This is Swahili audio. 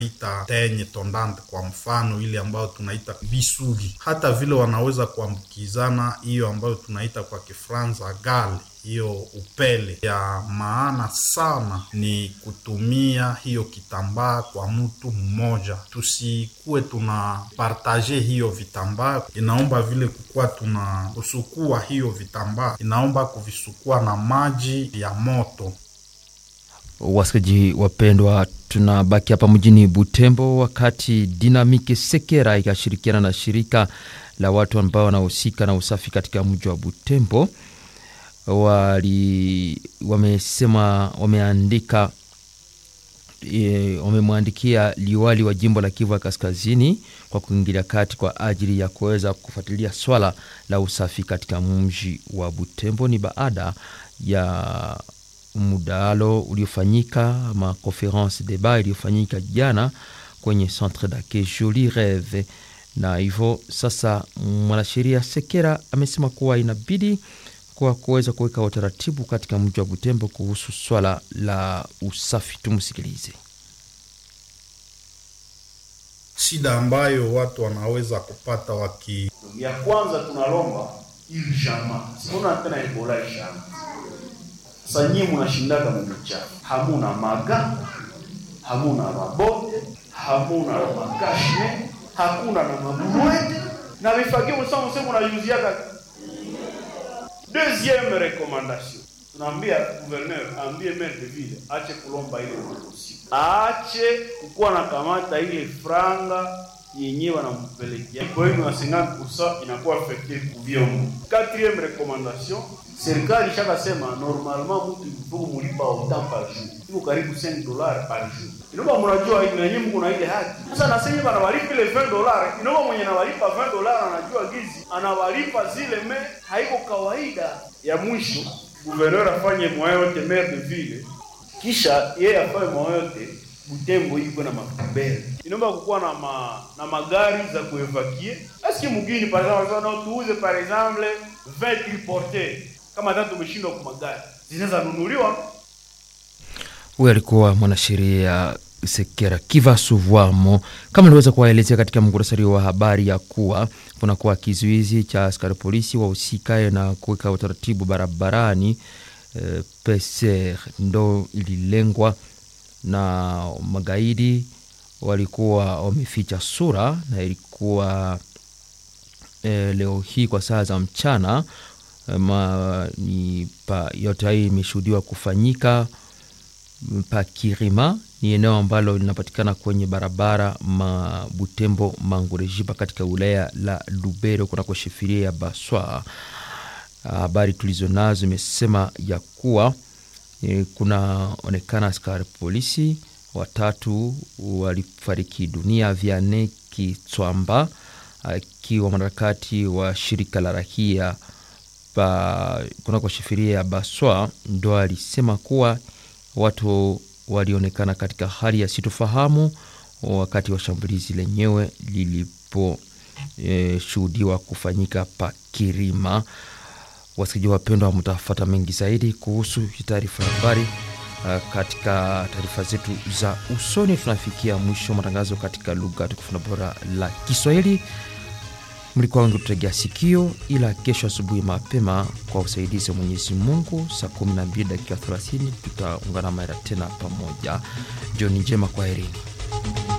ita tenye tondante kwa mfano ile ambayo tunaita bisugi, hata vile wanaweza kuambukizana hiyo ambayo tunaita kwa Kifransa gale hiyo upele. Ya maana sana ni kutumia hiyo kitambaa kwa mtu mmoja, tusikuwe tuna partaje hiyo vitambaa. Inaomba vile kukuwa tuna kusukua hiyo vitambaa, inaomba kuvisukua na maji ya moto. Wasikilizaji wapendwa, tunabaki hapa mjini Butembo wakati Dinamiki Sekera ikashirikiana na shirika la watu ambao wanahusika na usafi katika mji wa Butembo wali wamesema wameandika e, wamemwandikia liwali wa jimbo la Kivu ya Kaskazini kwa kuingilia kati kwa ajili ya kuweza kufuatilia swala la usafi katika mji wa Butembo. Ni baada ya mdahalo uliofanyika ma conference debat iliyofanyika jana kwenye centre d'accueil Jolie Reve, na hivyo sasa mwanasheria Sekera amesema kuwa inabidi kwa kuweza kuweka utaratibu katika mji wa Butembo kuhusu swala la usafi. Tumsikilize. Shida ambayo watu wanaweza kupata waki ya kwanza tunalomba iljama sikuna tena ebola ishama sasa nyinyi mnashindaga mumuchafu, hamuna maga, hamuna mabote, hamuna na makashne, hakuna na mabwete na vifagio msamo msemo unayuziaga. Deuxième recommandation, tunaambia gouverneur ambie maire de ville ache kulomba ile usi, ache kukuwa na kamata ile franga yenyewe wanampelekea kwa hiyo na 50% inakuwa affecté kuvyombo. Quatrième recommandation serikali ishakasema normalement mtu mtuku mulipa autant par jour, iko karibu 5 dollars par jour. Inaomba mnajua ile yenyewe mko na ile haki. Sasa na sasa wanawalipa ile 20 dollars, inaomba mwenye anawalipa 20 dollars anajua gizi anawalipa zile me haiko kawaida. Ya mwisho gouverneur afanye moyo yote maire de ville, kisha yeye afanye moyo yote Butembo iko na makubele. Inaomba kukuwa na ma, na magari za kuevacuer. Eske mugini par exemple na tuuze par exemple 20 triporteurs kama hata tumeshindwa kwa magari zinaweza nunuliwa. Huyu alikuwa mwanasheria Sekera Kivasuvwamo, kama aliweza kuwaelezea katika muktasari wa habari ya kuwa kunakuwa kizuizi cha askari polisi wahusikaye na kuweka utaratibu barabarani. E, PCR ndo ililengwa na magaidi walikuwa wameficha sura na ilikuwa e, leo hii kwa saa za mchana ma, ni pa, yote hii imeshuhudiwa kufanyika pa Kirima, ni eneo ambalo linapatikana kwenye barabara ma Butembo Mangurejipa katika wilaya la Lubero kunako shefiria ya Baswa. Habari tulizo nazo imesema ya kuwa e, kunaonekana askari polisi watatu walifariki dunia. Viane Kitswamba akiwa mwanaharakati wa shirika la rahia kunako shefiria ya Baswa ndo alisema kuwa watu walionekana katika hali ya sitofahamu wakati wa shambulizi lenyewe liliposhuhudiwa e, kufanyika pa Kirima. Wasikilizaji wapendwa, mtafata mengi zaidi kuhusu taarifa ya habari katika taarifa zetu za usoni. Tunafikia mwisho matangazo katika lugha tukufu na bora la Kiswahili. Mlikuwa wengi tutegea sikio, ila kesho asubuhi mapema kwa usaidizi wa Mwenyezi Mungu saa 12 dakika 30 tutaungana mara tena pamoja. Jioni njema, kwaherini.